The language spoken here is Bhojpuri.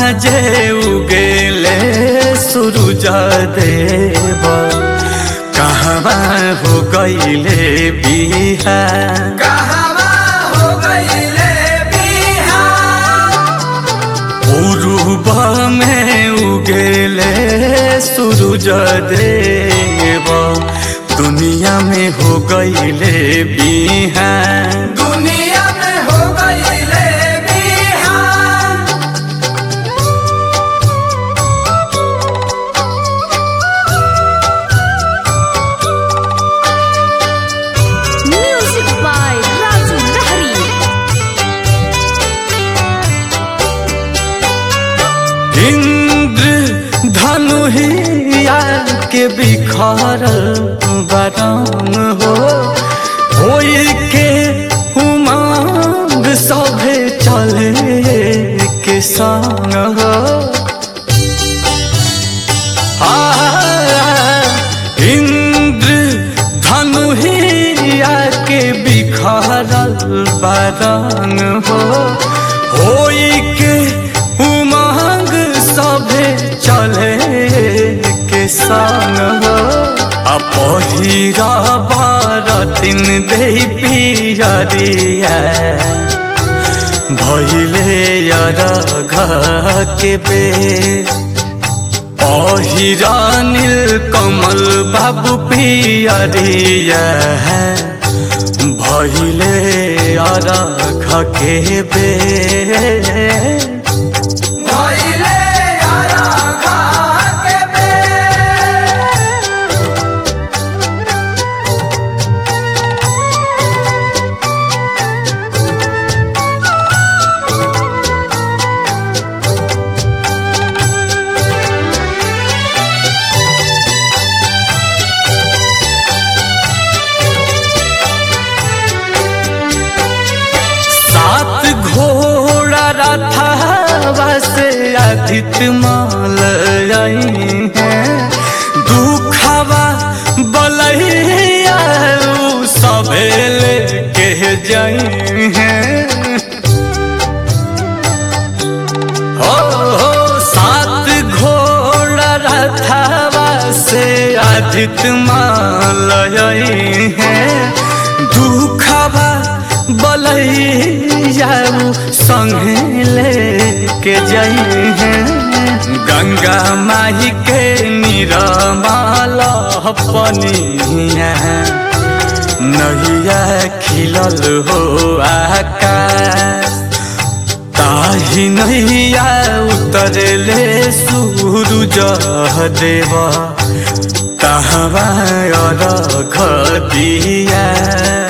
साँझे उगेले सूरज देव कहवा हो गईले बिहार कहवा हो गईले बिहार पूर्व में उगेले सूरज देव दुनिया में हो गईले बिहार दुनिया में हो गईले Bihar Music by Raju Lahari. Indra धनुहिया के बिखर बरंग हो होई के उमंग सभे चले के संग हो आ, इंद्र धनुहिया के बिखरल बरंग हो होई के उमंग सभे चले के संग हो आ पहिरा बारतिन दे पियरिया भैले अरघ के बेर पहिरा नील कमल बाबू पियरिया भैले अरघ के बेर भइले आराघा के बेर सात घोड़ा रथावा से अधिक माल आई हैं दुखवा बलैया उ सबे लेके जाई हैं हो हो सात घोड़ा रथावा से अधिक माल आई हैं दुखवा बलैया संगे लेके जाई हैं गंगा माई के निरमाल पनिया नैया खिलल हो आकाश ताही नैया उतरले सूरज देव कहवा अरघ दिया